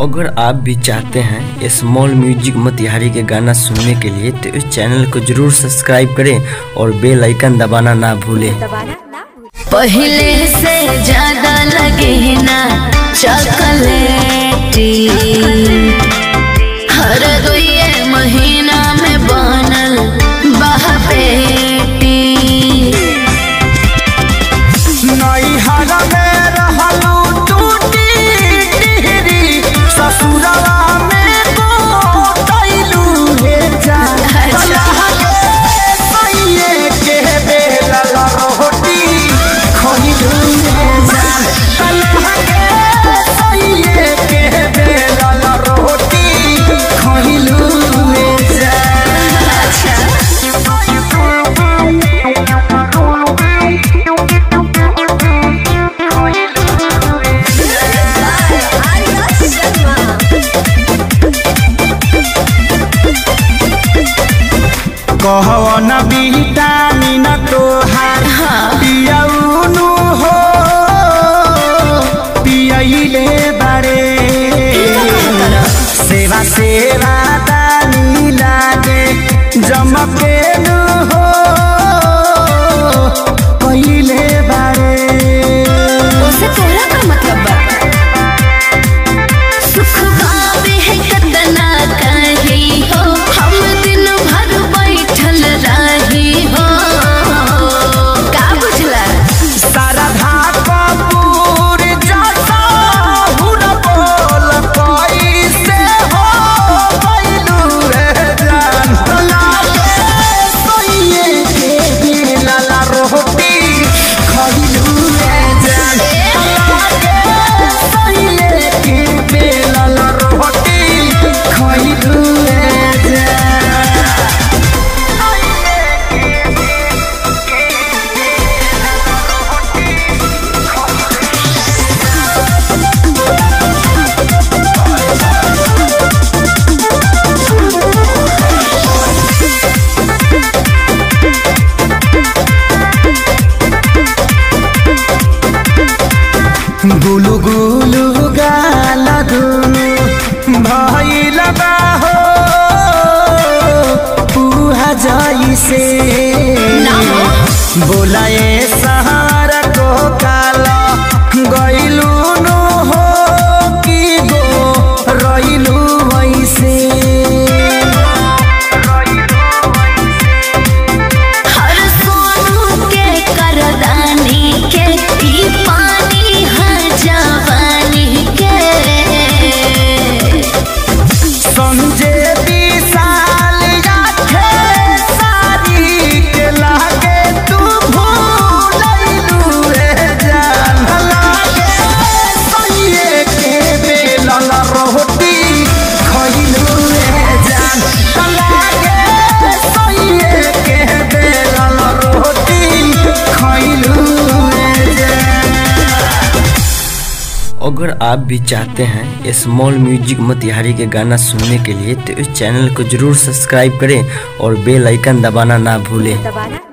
अगर आप भी चाहते हैं स्मॉल म्यूजिक मोतिहारी के गाना सुनने के लिए तो इस चैनल को जरूर सब्सक्राइब करें और बेल आइकन दबाना ना भूलें दबाना ना भूलें पहले से ज्यादा लगे ना चॉकलेटी हर दुए महीना में बनल बहपेटी नैहर में रहलू टूटी टिहरी ससुरवा में गोटैलू हे जा अच्छा। सैये के बेलल रोटी खइलू हे जा कलहा के सैये के बेलल रोटी खइलू हे जा कहवन विटामिन तोहार पियौनु हो पियैले बारे सेवा सेवा दानी लागे जमकेनु हो पहिले बारे उसे तोरा का मतलब बा सुख पावे है कतना कही हो हम दिन भर बैठल रही हो का बुझला शारदा कपूर जैसा हुन बोल कैसे हो गइलू रे जान लागे सोइए के बेलल रोटी खइलू रे जान लागे सोइए के बेलल रोटी खइलू रे जान गुलु गुलु गाल दुनु भइल बा हो पुहा जइसे ना हो। बोलाए सहार को काला गइलु नु हो कि गो रइलु वैसे हर सोनू के करदानी के ई पानी है जवानी के समझे विशाल आखे सारी के लागे तू भूलैलू रे जान लागे सैये के बेलल रोटी खइलू रे जान लागे सैये के बेलल रोटी खइलू रे जान अगर आप भी चाहते हैं स्मॉल म्यूजिक मोतिहारी के गाना सुनने के लिए तो इस चैनल को जरूर सब्सक्राइब करें और बेल आइकन दबाना ना भूलें दबाना